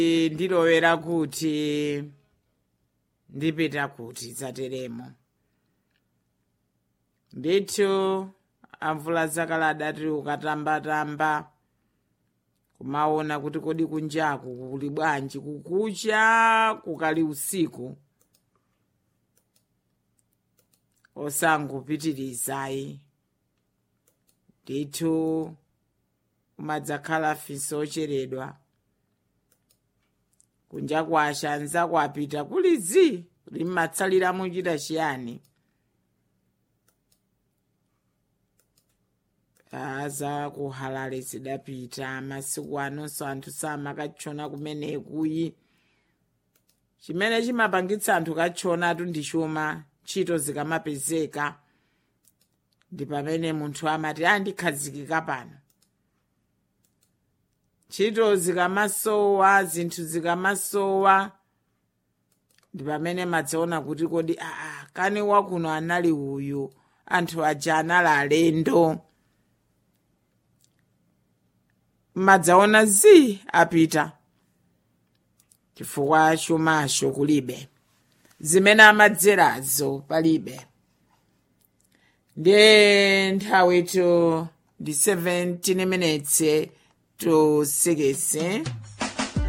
ndilowera kuti ndipita kuti dzateremo ndithu amvula zakale adati ukatambatamba kumaona kuti kodi kunjaku kuli bwanji kukucha kukali usiku osangopitirizayi ndithu umadzakhala fiso ocheredwa kunja kwasha anzako apita kulizi limmatsalira muchita chiyani aza kuhalale zidapita masiku anonso anthu samakatchona kumenekuyi chimene chimapangitsa anthu katchonatu ndi chuma ntchito zikamapezeka ndi pamene munthu amati andikhazikika pano ntchito zikamasowa zinthu zikamasowa ndi pamene madzaona kuti kodi aa kani wakuno anali uyu anthu aja anali alendo madzaona zi apita chifukwa chumacho kulibe zimene amadzerazo palibe ndiye nthawitu ndi 17 minutes to 6